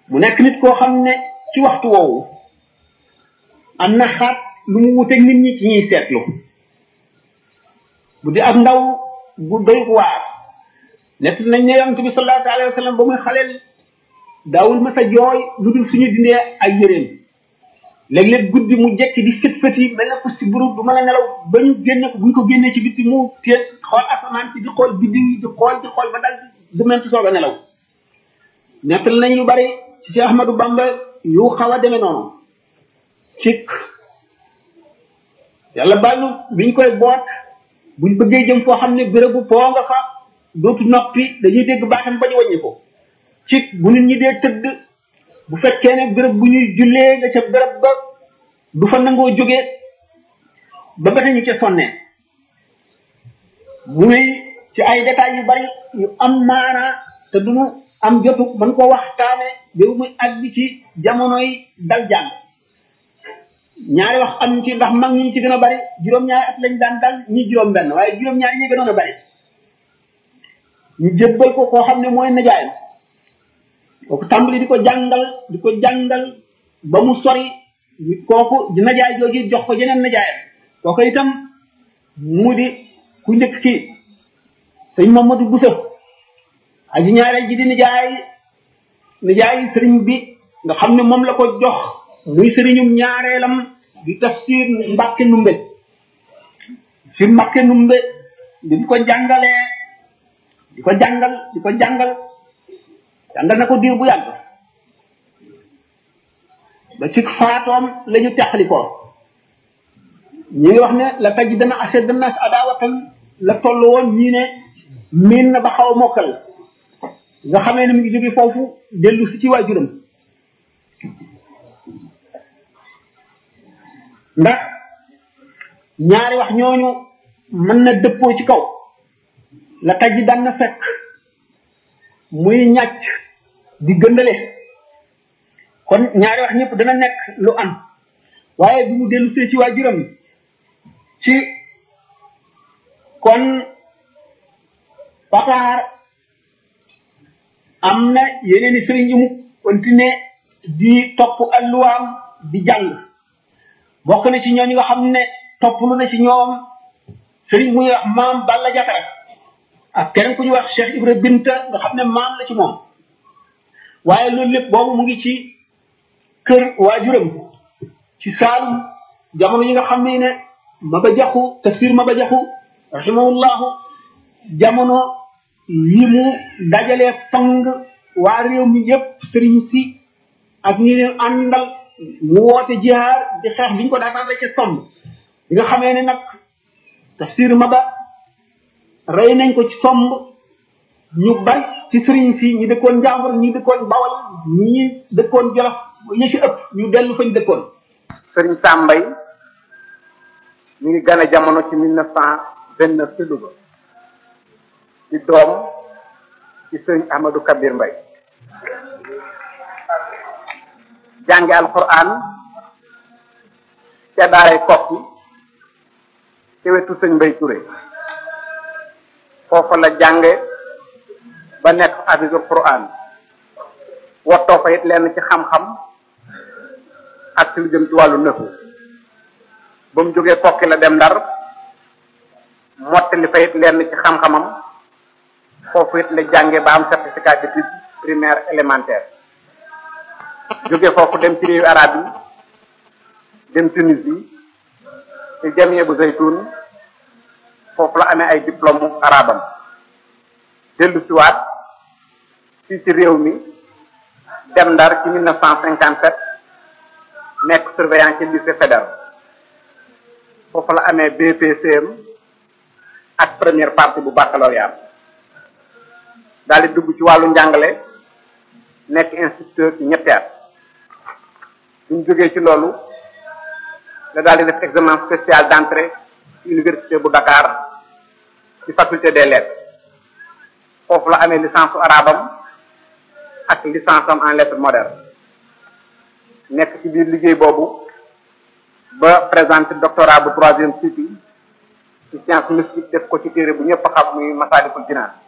mu nekk nit koo xam ne ci waxtu woowu am na xaat lu mu wuteeg nit ñi ci ñuy seetlu bu di ak ndaw bu doy waar nekk nañ ne yonent bi sallallahu alayhi wa sallam ba muy xaleel daawul ma sa jooy lu dul suñu dindee ay yëreem léeg-léeg guddi mu jekki di fët fët yi mel na ko si buru du mën a nelaw ba ñu génne ko bu ñu ko génnee ci bitti mu téye xool asamaan si di xool biddi yi di xool di xool ba dal du mel soog a nelaw nettal nañ lu bari ci Cheikh Ahmadou Bamba yu xaw a demee noonu cik yàlla bàllu biñ koy boot buñ bëggee jëm foo xam ne bérébu foo nga fa dootu noppi dañuy dégg baatam ba ñu wàññi ko cik bu nit ñi dee tëdd bu fekkee ne béréb bu ñuy jullee nga ca béréb ba du fa nangoo jógee ba ba ñu ca sonnee muy ci ay détails yu bari yu am maanaa te duñu am jotu man ko waxtaane béw muy àgg ci jamonoy dal jàng ñaari wax am ci ndax mag ñi ci gën a bari juróom-ñaari at lañ daan dal ñi juróom benn waaye juróom-ñaari ñi gënoon a bari ñu jébbal ko koo xam ne mooy najaayam kooku tàmbali di ko jàngal di ko jàngal ba mu sori kooku di najaay jooju jox ko jeneen najaayam kooku itam mu di ku njëkk kii sëñ Mamadou Bousso aji ñaareel ji di nijaay nijaay sëriñ bi nga xam ne moom la ko jox muy sëriñum ñaareelam di tafsir Mbàkke Numbe fi Mbàkke Numbe di ko jàngalee di ko jàngal di ko jàngal jàngal na ko diir bu yàgg ba ci faatoom la ñu teqali ko ñi ngi wax ne la taj dana ashad nas adawatan la toll woon ñii ne miin na ba xaw a mokkal nga xamee ne mu ngi jóge foofu dellu si ci waajuram ndax ñaari wax ñooñu mën na dëppoo ci kaw la taj daan na fekk muy ñàcc di gëndale kon ñaari wax ñëpp dana nekk lu am waaye bi mu dellu see ci waajuram ci kon pataar am na yeneen i sëriñ yu mu continué di topp alluwaam di jàng bokk na ci ñooñu nga xam ne topp lu na ci ñoom sëriñ muy wax maam Balla Jatara ak keneen ku ñuy wax Cheikh Ibra Binta nga xam ne maam la ci moom waaye loolu lépp boobu mu ngi ci kër waajuram ci Saalum jamono yi nga xam ne ne Maba Jaxu tafsir Maba Jaxu rahimahullahu jamono yi mu dajalee fang waa réew mi yépp sëriñ si ak ñi leen àndal mu woote jihaar di xeex bi ñu ko daataan rek ca somb bi nga xamee ne nag tafsir Maba rey nañ ko ci somb ñu bari ci sëriñ si ñi dëkkoon Njàmbur ñi dëkkoon Bawal ñi dëkkoon Jolof ñi ci ëpp ñu dellu fañ dëkkoon sëriñ Sambay mi ngi gane jamono ci mille neuf cent vingt neuf ci Louga ci doom ci sëriñ Ahmadou Kabir Mbay jànge alquran ca daaray kokki ci wetu sëñ Mbay Touré foofa la jànge ba nekk hafizul quran wattoo fa it lenn ci xam-xam ak ci lu jëm ci wàllu nëfu ba mu jógee kokki la dem ndar mottali fa it lenn ci xam-xamam foofu it la jànge ba am certificat d'études primaire élémentaire jóge foofu dem ci réewu arab yi dem Tunisie ci jamie bu zaytun foofu la amee ay diplôme arabam dellu siwaat fii ci réew mi dem ndar ci mille neuf cent cinquante sept nekk surveillant ci lycée fédéral foofu la amee BPCM ak première partie bu baccalauréat daal di dugg ci wàllu njàngale nekk instituteur ci ñetti at buñ jógee ci loolu la daal di def examen spécial d'entrée ci université bu Dakar ci faculté des lettres foofu la amee licence su arabam ak licence am en lettres modernes nekk ci biir liggéey boobu ba présenté doctorat bu troisième cycle ci science mystique def ko ci téere bu ñëpp xam muy Masaalikul Jinaan